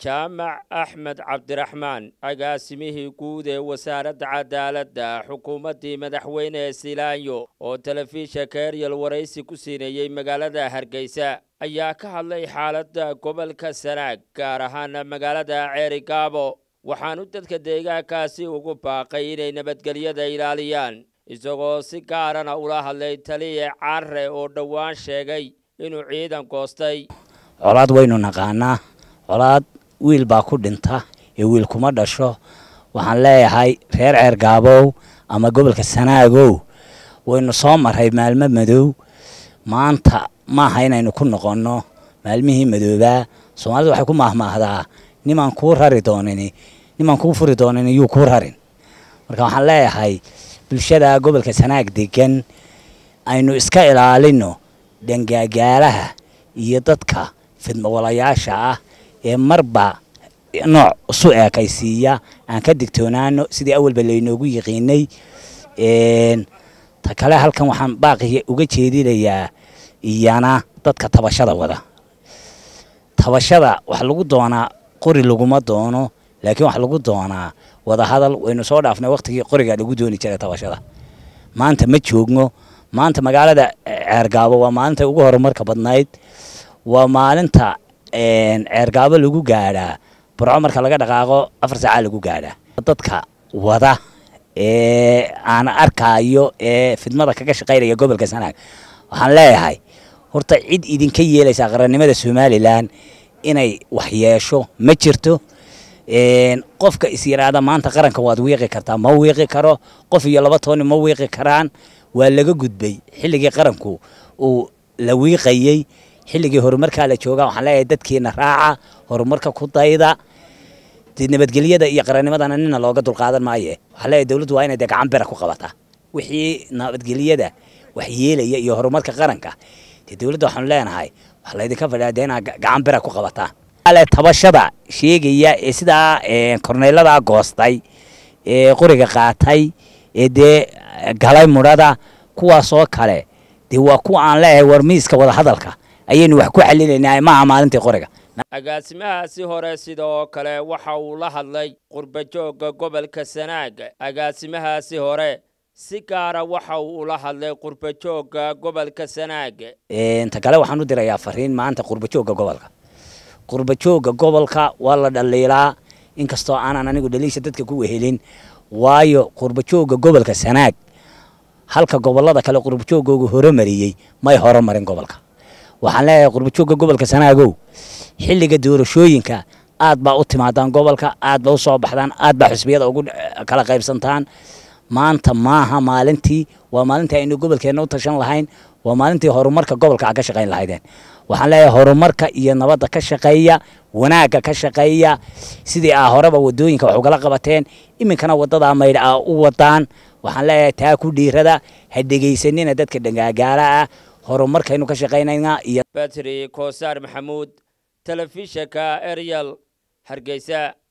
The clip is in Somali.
jaamac axmed cabdiraxmaan agaasimihii guud ee wasaaradda cadaaladda xukuumaddii madaxweyne silaanyo oo telefishanka eryal waraysi ku siinayey magaalada hargeysa ayaa ka hadlay xaaladda gobolka sanaag gaar ahaan magaalada ceerigaabo waxaanu dadka deegaankaasi ugu baaqay inay nabadgelyada ilaaliyaan isagoo si gaarana ula hadlay taliye carre oo dhowaan sheegay inuu ciidan goostay colaad waynu naqaanaa colaad wiil baa ku dhinta ee wiil kuma dhasho waxaan leeyahay reer ceergaabow ama gobolka sanaagow waynu soo maray maalmo madow maanta maaha inaynu ku noqonno maalmihii madoobaa soomaalida waxay ku maahmaahdaa nimaan kuu rari doonin nimaan kuu furi doonin yuu kuu rarin marka waxaan leeyahay bulshada gobolka sanaag degan aynu iska ilaalino dhangaagaalaha iyo dadka fidmawalayaasha ah ee marba nooc isu eekaysiiya aan ka digtoonaano sidii awalba laynoogu yiqiinay ta kale halkan waxaan baaqi uga jeedinayaa iyana dadka tabashada wada tabashada wax lagu doonaa qori laguma doono laakiin wax lagu doonaa wadahadal waynu soo dhaafnay waqtigii qoriga lagu dooni jiray tabashada maanta ma joogno maanta magaalada ceergaabo waa maalinta ugu horumarka badnayd waa maalinta ceergaabo lagu gaadhaa burco marka laga dhaqaaqo afar saacaa lagu gaadhaa dadka wada ee aan arkaayo ee fidmada kaga shaqaynaya gobolka sanaag waxaan leeyahay horta cid idinka yeelaysaa qarannimada somalilan inay waxyeesho ma jirto qofka is yidhaahda maanta qaranka waad wiiqi kartaa ma wiiqi karo qof iyo laba tooni ma wiiqi karaan waa laga gudbay xilligii qaranku uu la wiiqayey xilligii horumarkaa la jooga waxaan leeyahay dadkiina raaca horumarka ku dayda dee nabadgelyada iyo qarannimadana nina looga dulqaadan maaye waxaan leeyahay dowladdu waa inay dee gacan bira ku qabataa wixii nabadgelyada wax yeelaya iyo horumarka qaranka dee dowladda waxaanu leenahay wax laydinka fadhiyaa dee inaad gacan bira ku qabataa ale tabashada sheegaya ee sidaa korneylada goostay ee qoriga qaatay ee dee galay mudhada kuwaasoo kale dee waa kuwa aan leeyahay war miiska wadahadalka ayaynu wax ku xalinaynaa maaha maalintii qoriga agaasimahaasi hore sidoo kale waxa uu la hadlay qurbajoogga gobolka sanaag agaasimahaasi hore si gaara waxa uu ula hadlay qurbajoogga gobolka sanaag ta kale waxaan u dirayaa fariin maanta qurbajoogga gobolka qurbajoogga gobolka waa la dhaliilaa inkastoo aanan anigu dhaliisha dadka ku wehelin waayo qurbajoogga gobolka sanaag halka gobolada kale qurbajoogooga horemariyey may horumarin gobolka waxaan leeyahay qurbajoogga gobolka sanaagow xilliga doorashooyinka aad baa u timaadaan gobolka aad baa u soo baxdaan aad baa xusbiyada ugu kala qaybsantaan maanta maaha maalintii waa maalintii aynu gobolkeenna u tashan lahayn waa maalintii horumarka gobolka a ka shaqayn lahaydeen waxaan leeyahay horumarka iyo nabadda ka shaqeeya wanaagga ka shaqeeya sidii aa horeba wadooyinka wax ugala qabateen iminkana wadadaa maydh aa u wadaan waxaan leeyahay taa ku dhiirada ha dhegaysanina dadka dhangaagaala ah horumarkaynu ka shaqaynaynaa iyo batri koosaar maxamuud telefishanka eryal hargeysa